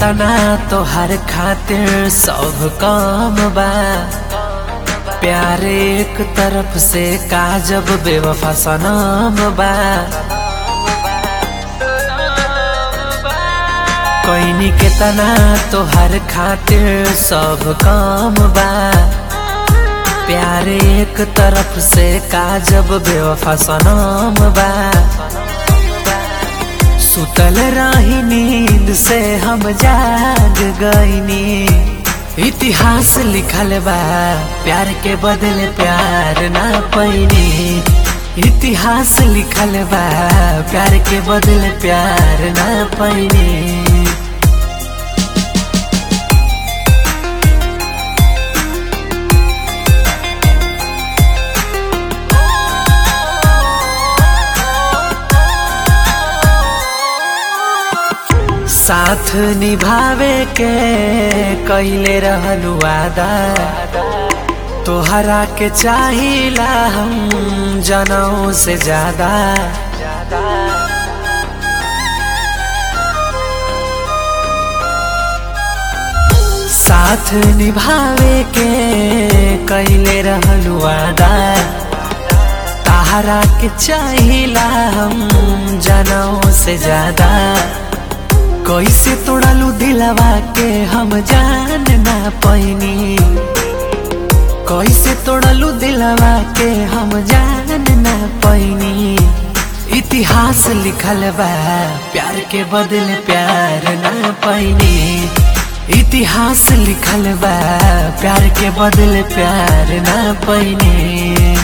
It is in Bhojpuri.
तना तोहर खातिर सब काम बा प्यार एक तरफ से काजब बेवफा सनम बा कोइनी के तना तोहर खातिर सब काम बा प्यार एक तरफ से काजब बेवफा सनम बा सुतल रही नींद से हम जाग गईनी इतिहास लिखल बा प्यार के बदले प्यार ना पैनी इतिहास लिखल बा प्यार के बदले प्यार ना पैनी साथ निभावे के कैले रहलू वादा तोहरा के चाहिला हम जनऊ से ज्यादा साथ निभावे के कैले रहलू वादा तहरा के चाहिला हम जनऊ से ज्यादा कैसे तोड़लू दिलवा के हम जान ना पैनी कैसे तोड़लू दिलवा के हम जान ना पैनी इतिहास लिखल बा प्यार के बदले प्यार ना पैनी इतिहास लिखल बा प्यार के बदले प्यार ना पैनी